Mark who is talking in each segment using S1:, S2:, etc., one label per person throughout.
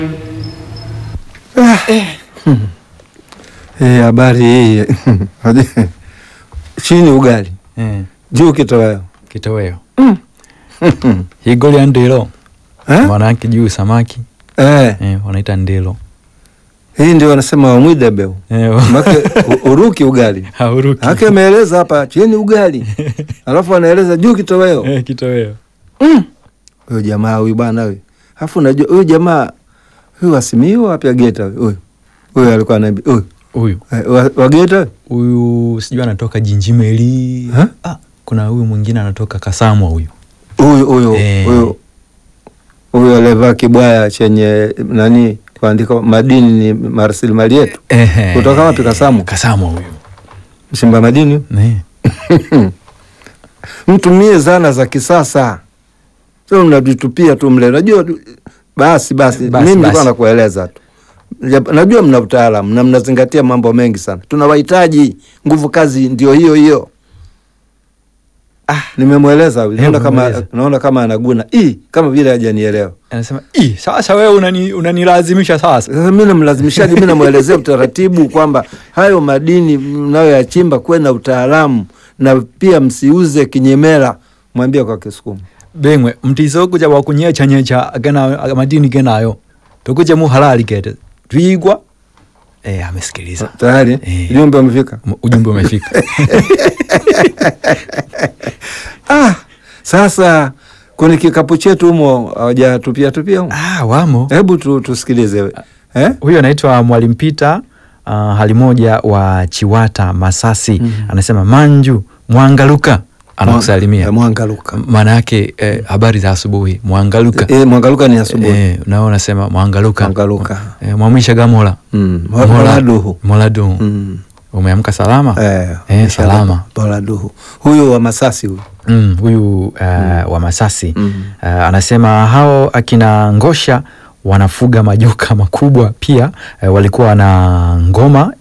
S1: Eh, habari hii chini ugali
S2: Eh,
S1: juu kitoweo
S2: kitoweo higoli ya ndilo
S1: Eh?
S2: maana yake juu samaki
S1: Eh,
S2: eh, wanaita ndilo
S1: hii ndio wanasema wamwidebeu
S2: eh,
S1: make u- uruki ugali
S2: hauruki
S1: hake ameeleza hapa chini ugali alafu anaeleza juu kitoweo
S2: eh, kitoweo
S1: huyo jamaa huyu bwana huyu alafu unajua huyu jamaa huyu wasimiu wapya geta huyu huyu huyu alikuwa anaambia huyu
S2: huyu
S1: eh, wa- wa geta
S2: huyu sijui anatoka jinjimeli
S1: Ha?
S2: ah, kuna huyu mwingine anatoka kasamwa huyu
S1: huyu huyu
S2: Eh.
S1: huyu huyu alivaa kibwaya chenye nani kuandika madini ni marasilimali yetu
S2: Ehe.
S1: Kutoka wapi, Kasamwa?
S2: kasamwa huyu
S1: msimba madini
S2: Ne.
S1: mtumie zana za kisasa sio mnavitupia tu mle najua basi basi,
S2: Basi,
S1: mimi nilikuwa
S2: basi.
S1: nakueleza tu Jap- najua mna utaalamu na mnazingatia mambo mengi sana tunawahitaji nguvu kazi ndio hiyo hiyo ah, nimemweleza huyu. naona
S2: Eh,
S1: kama
S2: umemweleza.
S1: naona kama anaguna Ii, kama vile hajanielewa
S2: anasema "Ih, sasa wewe unani- unanilazimisha sasa
S1: Sasa mi namlazimishaji, mi namwelezea utaratibu kwamba hayo madini mnayoyachimba kuwe na utaalamu na pia msiuze kinyemela. Mwambie kwa Kisukuma.
S2: bengwe mtiso kuja wakunyechanyecha gena madini genayo tukuje mu halali kete twigwa eh, amesikiliza
S1: Tayari
S2: Eh.
S1: ujumbe umefika.
S2: M- ujumbe umefika
S1: Ah, sasa kwenye kikapu chetu humo hawajatupia tupia humo.
S2: ah, wamo
S1: Hebu tu, tusikilize eh?
S2: huyo anaitwa mwalimu Peter uh, hali moja wa Chiwata Masasi
S1: Mhm.
S2: anasema manju mwangaluka
S1: Eh,
S2: anakusalimia
S1: Mwangaluka.
S2: maana yake eh, habari za asubuhi mwangaluka
S1: Eh, Mwangaluka ni asubuhi.
S2: eh, nao unasema mwangaluka
S1: Mwangaluka.
S2: eh, mwamwisha gamola
S1: Mm.
S2: Mola-
S1: Moladuhu.
S2: moladuhu
S1: Mm.
S2: umeamka salama
S1: Eh,
S2: Eh, salama.
S1: Moladuhu. Huyu wa Masasi huyu.
S2: mm, huyu uh, wa Masasi
S1: Mm.
S2: uh, anasema hao akina Ngosha wanafuga majoka makubwa pia uh, walikuwa na ngoma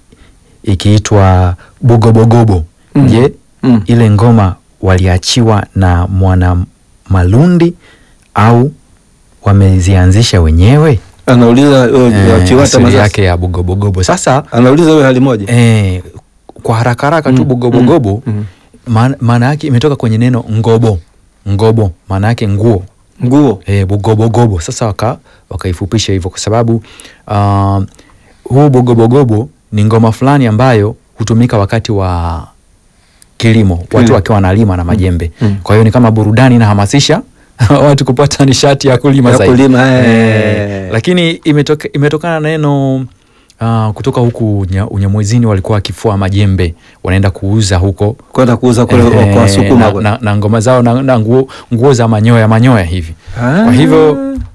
S2: ikiitwa Bugobogobo.
S1: Mm.
S2: Je,
S1: Mm.
S2: ile ngoma waliachiwa na mwana Malundi au wamezianzisha wenyewe?
S1: Anauliza huyo
S2: Eh,
S1: Chiwata
S2: asili
S1: Masasi.
S2: yake ya Bugobogobo. Sasa
S1: Anauliza huyo hali moja.
S2: eh, kwa haraka haraka tu
S1: Mm,
S2: Bugobogobo
S1: mm, mm.
S2: maana maana yake imetoka kwenye neno ngobo. Ngobo maana yake nguo
S1: Nguo.
S2: e, bugobogobo sasa waka wakaifupisha hivyo kwa sababu uh, huu bugobogobo ni ngoma fulani ambayo hutumika wakati wa kilimo watu
S1: Kilimo.
S2: wakiwa wanalima na majembe
S1: Mm.
S2: kwa hiyo ni kama burudani inahamasisha watu kupata nishati ya kulima
S1: Ya
S2: zaidi
S1: kulima, eh.
S2: Eh, lakini imetoka, imetokana na neno uh, kutoka huku unya- unyamwezini walikuwa wakifua majembe wanaenda kuuza huko
S1: Kwenda kuuza kule
S2: Eh,
S1: kwa Wasukuma
S2: na,
S1: kule.
S2: na, na ngoma zao na, na nguo, nguo za manyoya manyoya hivi
S1: Ah.
S2: kwa hivyo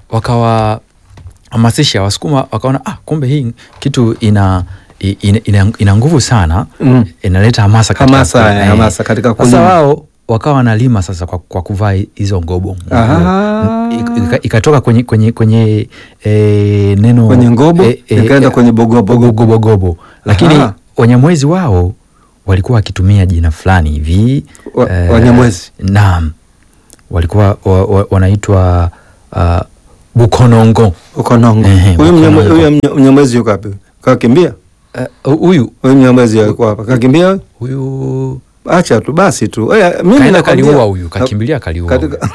S2: wakawahamasisha wasukuma wakaona ah, kumbe hii kitu ina i- ina, ina, ina nguvu sana
S1: Mm.
S2: inaleta hamasa katika
S1: Hamasa,
S2: ku-
S1: eh,
S2: eh.
S1: hamasa katika
S2: sasa
S1: kulima.
S2: wao wakawa wanalima sasa kwa, kwa kuvaa hizo ngobo
S1: Aha.
S2: Ik- ika- ikatoka kwenye kwenye kwenye eh, neno
S1: Kwenye ngobo,
S2: eh, eh,
S1: ikaenda
S2: eh,
S1: kwenye bogobogo.
S2: bogobogobo lakini
S1: Aha.
S2: wanyamwezi wao walikuwa wakitumia jina fulani hivi
S1: Wa-
S2: eh,
S1: Wanyamwezi?
S2: naam walikuwa wa, wa, wanaitwa uh, bukonongo
S1: Ukonongo.
S2: Ehe,
S1: Huyu mnyamwe-
S2: Ukonongo.
S1: huyu mnya- mnyamwezi yuko wapi? Kakimbia?
S2: Eh, huyu
S1: Huyu mnyamwezi alikuwa hapa. Kakimbia? huyu?
S2: huyu
S1: Acha tu basi tu. Oya, mimi
S2: kaenda
S1: nakwambia-
S2: kaliua huyu kakimbilia kaliua
S1: Katika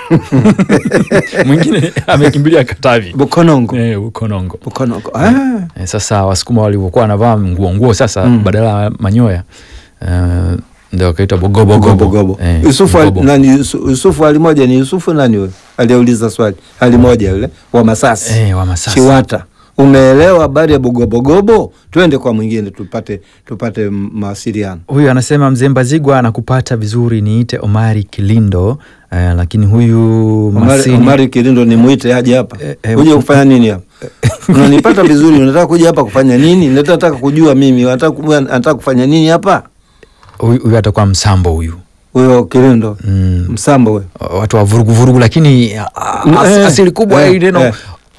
S2: mwingine amekimbilia katavi
S1: Bukonongo.
S2: eh, bukonongo
S1: Bukonongo. Ah.
S2: Eh, sasa wasukuma walivyokuwa wanavaa nguo nguo sasa
S1: Mm.
S2: badala ya manyoya eh, ndio wakaita bogobogobo
S1: Bogobogobo.
S2: Eh,
S1: Yusufu ali-
S2: bogobo.
S1: nani Yusu- Yusufu hali moja ni Yusufu nani huyo? Aliyeuliza swali. Hali moja yule wa Masasi.
S2: Eh, wa Masasi.
S1: Chiwata. Umeelewa habari ya Bugobogobo? Twende kwa mwingine tupate tupate m- mawasiliano.
S2: huyu anasema mzee Mbazigwa anakupata vizuri, niite Omari Kilindo. Eh, lakini huyu
S1: Omari,
S2: Masini
S1: Omari Kilindo ni muite aje hapa.
S2: Eh, eh,
S1: Uje kufanya nini hapa? Unanipata vizuri, unataka kuja hapa kufanya nini? Nataka kujua mimi, unataka ku- anataka kufanya nini hapa?
S2: huyu huyu atakuwa msambo huyu
S1: Huyo Kilindo.
S2: mm,
S1: Msambo wewe.
S2: watu wa vurugu vurugu, lakini ah, as,
S1: Eh,
S2: asili kubwa
S1: eh,
S2: hii neno
S1: eh.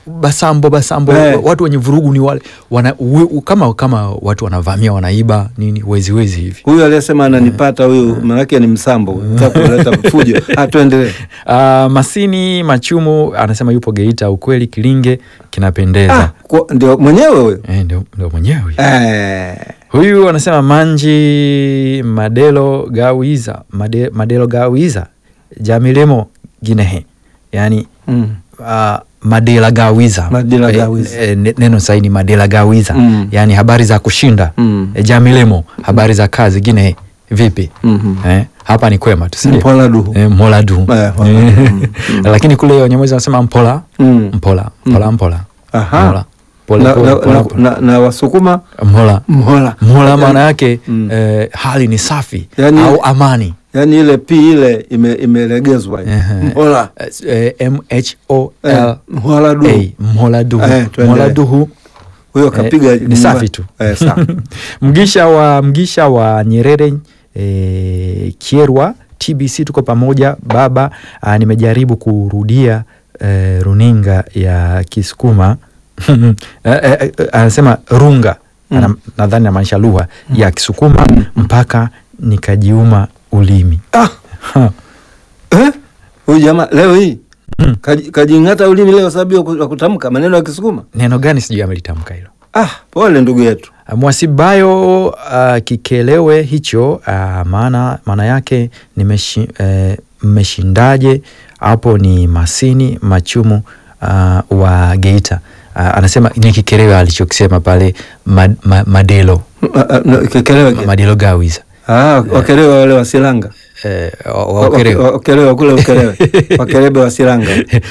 S2: basambo basambo
S1: Eh.
S2: watu wenye vurugu ni wale wana, u, u, kama kama watu wanavamia wanaiba nini wezi wezi hivi
S1: Huyu aliyesema ananipata huyu, maanake ni msambo, nataka kuleta fujo. Ah, tuendelee.
S2: Uh, Masini Machumu anasema yupo Geita. Ukweli Kilinge kinapendeza.
S1: Ah, kwa- ndio mwenyewe huyo
S2: Eh, ndio, ndio mwenyewe huyu.
S1: eh.
S2: Huyu anasema Manji Madelo Gawiza Made, Madelo Gawiza Jamilemo Ginehe, yani
S1: mm.
S2: uh, Madela Gawiza
S1: Madela
S2: Eh,
S1: Gawiza.
S2: eh, ne- neno sahihi ni Madela Gawiza
S1: Mm.
S2: yani habari za kushinda
S1: Mm.
S2: eh, Jamilemo habari za kazi Ginehe vipi?
S1: Mhm.
S2: eh, hapa ni kwema tu si ndio?
S1: Mpola duhu.
S2: Eh, Mola du
S1: Eh, Mola du.
S2: Eh,
S1: Mm, mm.
S2: lakini kule Wanyamwezi wanasema mpola
S1: Mm.
S2: mpola mpola mpola
S1: Aha.
S2: Mpola. Pole,
S1: na,
S2: pole,
S1: na,
S2: pole,
S1: na,
S2: pole.
S1: na, na Wasukuma
S2: mhola
S1: mhola
S2: mhola maana yake
S1: Mm.
S2: eh, hali ni safi
S1: Yani-
S2: au amani
S1: yani ile pi ile ime, imelegezwa
S2: Ehe.
S1: mhola
S2: eh, M H O
S1: eh,
S2: L
S1: mhola du
S2: A mhola duhu
S1: Eh, tuendelee.
S2: mhola duhu
S1: huyo kapiga
S2: Eh, ni safi tu.
S1: eh, safi.
S2: mgisha wa mgisha wa Nyerere eh, Kierwa TBC tuko pamoja baba. Ah, nimejaribu kurudia eh, runinga ya Kisukuma eh, eh, eh, anasema runga Ana- nadhani namaanisha lugha ya Kisukuma mpaka nikajiuma ulimi
S1: ah,
S2: Ha.
S1: eh? huyu jamaa leo hii kaji- kajing'ata ulimi leo sababu ya ku- ya kutamka maneno ya Kisukuma.
S2: neno gani sijui amelitamka hilo
S1: Ah, pole ndugu yetu.
S2: Mwasibayo uh, kikelewe hicho uh, maana maana yake nimeshi, eh, mmeshindaje hapo ni Masini Machumu uh, wa Geita uh, anasema ni kikelewe alichokisema pale ma, ma, Madelo
S1: Ma- ah, no, Kekelewe ke-
S2: Madelo Gawiza
S1: ah, wakelewe wale wa Silanga
S2: eh, wa-
S1: Wa-
S2: wa Ukerewe.
S1: wa- wakelewe kule Ukelewe wakelebe wa Silanga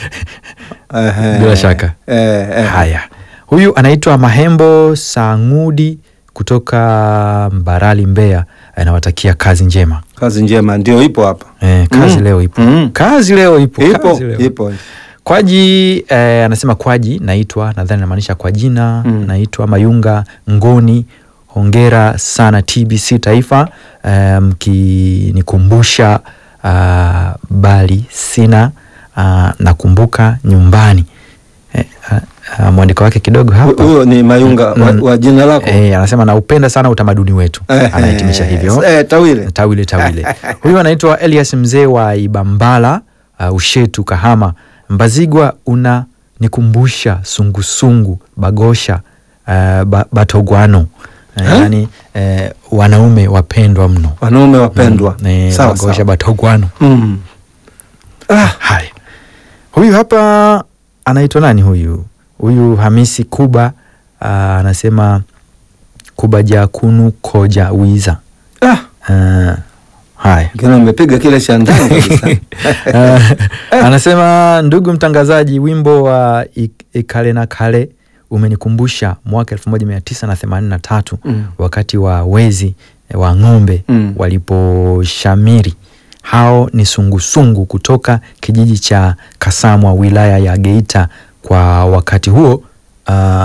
S1: Ehe.
S2: Bila shaka.
S1: eh, eh.
S2: Haya, huyu anaitwa Mahembo Sangudi kutoka Mbarali, Mbeya. Anawatakia kazi njema.
S1: Kazi njema ndio ipo hapa
S2: Eh, kazi
S1: Mm.
S2: leo ipo
S1: Mm.
S2: kazi leo ipo,
S1: ipo
S2: kazi leo.
S1: ipo
S2: Kwaji eh, anasema Kwaji naitwa nadhani namaanisha kwa jina
S1: Mm.
S2: naitwa Mayunga Ngoni. Hongera sana TBC Taifa eh, mkinikumbusha ah, bali sina ah, nakumbuka nyumbani eh, ah, ah, mwandiko wake kidogo hapa
S1: huyo ni Mayunga wa,
S2: Mm.
S1: wa jina lako
S2: eh, anasema naupenda sana utamaduni wetu,
S1: Eh,
S2: anahitimisha hivyo
S1: eh, tawile
S2: tawile tawile. Huyu anaitwa Elias mzee wa Ibambala uh, Ushetu Kahama. Mbazigwa una nikumbusha sungusungu bagosha uh, ba, batogwano uh,
S1: Eh?
S2: yani uh, wanaume wapendwa mno
S1: wanaume wapendwa
S2: Mm, eh,
S1: sawa
S2: bagosha
S1: sawa
S2: batogwano
S1: mm. ah,
S2: haya huyu hapa anaitwa nani huyu huyu hamisi kuba uh, anasema kuba jakunu koja wiza
S1: ah.
S2: uh, haya
S1: Kina amepiga kile cha ndani kabisa
S2: Uh, anasema ndugu mtangazaji, wimbo wa Ik- Ikale na Kale umenikumbusha mwaka elfu moja mia tisa na themanini na tatu
S1: Mm.
S2: wakati wa wezi eh, wa ng'ombe
S1: Mm.
S2: waliposhamiri. Hao ni sungusungu kutoka kijiji cha Kasamwa wilaya ya Geita. Kwa wakati huo uh,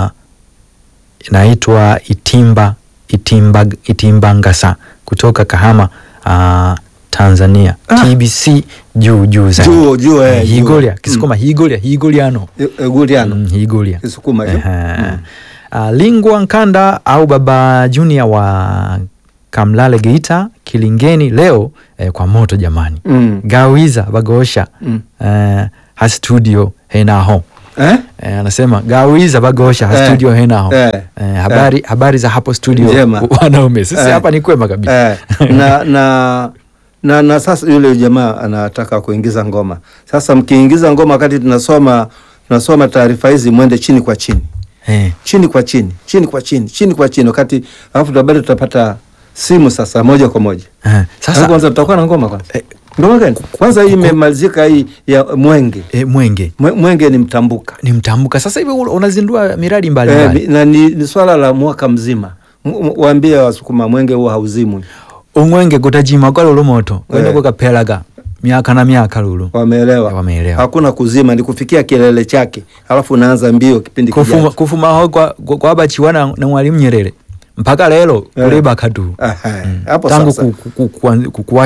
S2: inaitwa Itimba, Itimba, Itimbangasa kutoka Kahama uh, Tanzania.
S1: Ah.
S2: TBC juu juu zaidi.
S1: Juu, juu, eh, juu.
S2: Higolia Kisukuma higolia higoliano
S1: Eguliano
S2: Mm, higolia
S1: Kisukuma hiyo.
S2: Ehe. Ah, Lingwa Nkanda au Baba Junior wa Kamlale Geita Kilingeni leo eh, kwa moto jamani.
S1: Mm.
S2: Gawiza bagosha
S1: Mm.
S2: eh, ha studio henaho
S1: Eh?
S2: eh, anasema gawiza bagosha ha
S1: Eh,
S2: studio henaho
S1: eh,
S2: eh, habari, habari za hapo studio
S1: Njema.
S2: wanaume sisi
S1: Eh.
S2: hapa ni kwema kabisa
S1: Eh, na, na, na, na sasa yule jamaa anataka kuingiza ngoma. Sasa mkiingiza ngoma wakati tunasoma tunasoma taarifa hizi, mwende chini kwa chini
S2: eh.
S1: chini kwa chini chini kwa chini chini kwa chini, wakati alafu bado tutapata simu sasa moja kwa moja.
S2: Eh.
S1: Sasa
S2: Sasa
S1: kwanza tutakuwa na ngoma kwanza.
S2: Eh,
S1: Ngoma gani? Kwanza hii imemalizika hii ya Mwenge.
S2: eh, Mwenge
S1: Mwe- Mwenge ni mtambuka.
S2: ni mtambuka sasa hivi unazindua miradi
S1: Eh,
S2: mbalimbali
S1: mi- na ni, ni swala la mwaka mzima. M- m- Waambie Wasukuma Mwenge huo hauzimwi.
S2: umwenge gutajima kwa lulu moto kwenda
S1: Eh.
S2: kukapelaga miaka na miaka lulu
S1: Wameelewa?
S2: Wameelewa.
S1: Hakuna kuzima, ni kufikia kilele chake, alafu unaanza mbio kipindi
S2: kufuma,
S1: kijacho.
S2: kufuma ho kwa, kwa, kwa bachiwa na, na mwalimu Nyerere mpaka lelo
S1: Eh.
S2: kuleba kadu
S1: Aha,
S2: Mm.
S1: hapo
S2: tangu
S1: sasa.
S2: ku, ku, ku, kuan- ku, kuwashwa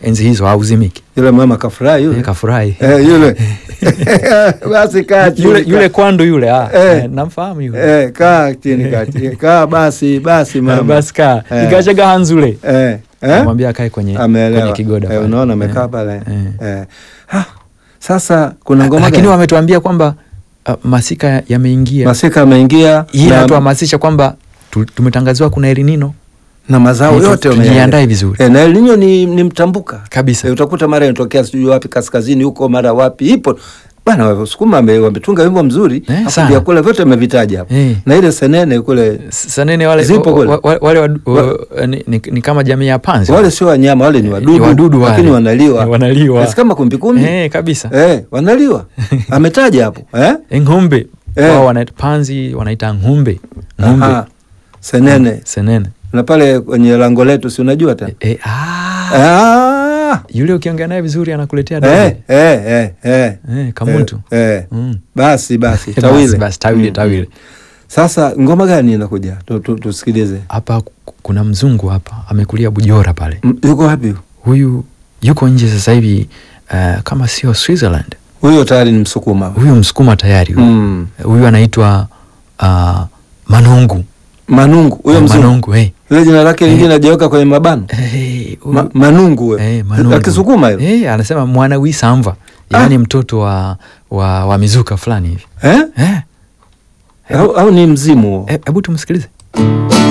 S2: enzi hizo hauzimiki.
S1: Yule mama kafurahi yule.
S2: Eh, kafurahi
S1: Eh, yule basi kaa chini
S2: yule,
S1: kaa.
S2: yule kwandu yule ah,
S1: Eh.
S2: eh, namfahamu yule
S1: eh, kaa chini kaa chini kaa basi basi
S2: Eh,
S1: mama
S2: basi kaa
S1: Eh.
S2: igachaga hanzule
S1: eh, eh?
S2: namwambia akae kwenye,
S1: ameelewa
S2: kwenye kigoda
S1: eh,
S2: pale.
S1: unaona amekaa
S2: Eh,
S1: pale
S2: eh.
S1: eh. Ha, sasa kuna ngoma
S2: lakini
S1: gani?
S2: wametuambia kwamba uh, masika yameingia
S1: masika ameingia
S2: hii
S1: na,
S2: inatuhamasisha kwamba tu- tumetangaziwa kuna elinino
S1: na mazao
S2: Tu-
S1: yote
S2: tujiandae
S1: wameyaandaa.
S2: vizuri.
S1: eh, na El Nino ni, ni mtambuka
S2: kabisa
S1: eh, utakuta mara inatokea sijui wapi kaskazini huko mara wapi ipo bana wasukuma wame- wametunga wimbo mzuri
S2: Eh,
S1: Hapo
S2: sana.
S1: vyakula vyote amevitaja hapo
S2: Eh.
S1: na ile senene kule
S2: S- sanene wale,
S1: Zipo kule.
S2: wa- wa- wale wadu,
S1: Wa-
S2: wa- ni, ni, ni kama jamii ya panzi
S1: wale sio wanyama wale ni wadudu,
S2: Ni wadudu wale.
S1: lakini wanaliwa
S2: Eh, wanaliwa.
S1: Basi kama kumbikumbi
S2: eh, kabisa
S1: eh, wanaliwa ametaja hapo eh?
S2: Eh, ng'ombe
S1: Eh.
S2: wao wanaita panzi wanaita ng'ombe ng'ombe
S1: Aha. senene
S2: senene
S1: na pale kwenye lango letu si unajua tena
S2: eh, ah,
S1: ah.
S2: yule ukiongea naye vizuri anakuletea
S1: eh,
S2: dobe
S1: eh, eh, eh.
S2: eh, kamuntu
S1: eh, eh.
S2: mm.
S1: basi basi
S2: Basi,
S1: tawile
S2: basi, tawile
S1: Mm.
S2: tawile
S1: sasa ngoma gani inakuja Tu- tu- tusikilize
S2: hapa ku- kuna mzungu hapa amekulia Bujora pale
S1: M- yuko wapi
S2: huyu yuko nje sasa hivi uh, kama sio Switzerland
S1: huyo tayari ni msukuma
S2: huyu msukuma tayari huyu
S1: mm.
S2: huyu anaitwa uh, Manungu
S1: manungu huyo
S2: Eh,
S1: mzungu
S2: Manungu eh.
S1: ile jina lake lingine najiweka kwenye mabano
S2: Eh, huyu-
S1: Ma, manungu huyo
S2: eh, Manungu.
S1: akisukuma hilo
S2: eh, anasema mwana wisamva yaani mtoto wa, wa, wa mizuka fulani hivi
S1: eh?
S2: eh,
S1: au, au ni mzimu huo
S2: eh, hebu tumsikilize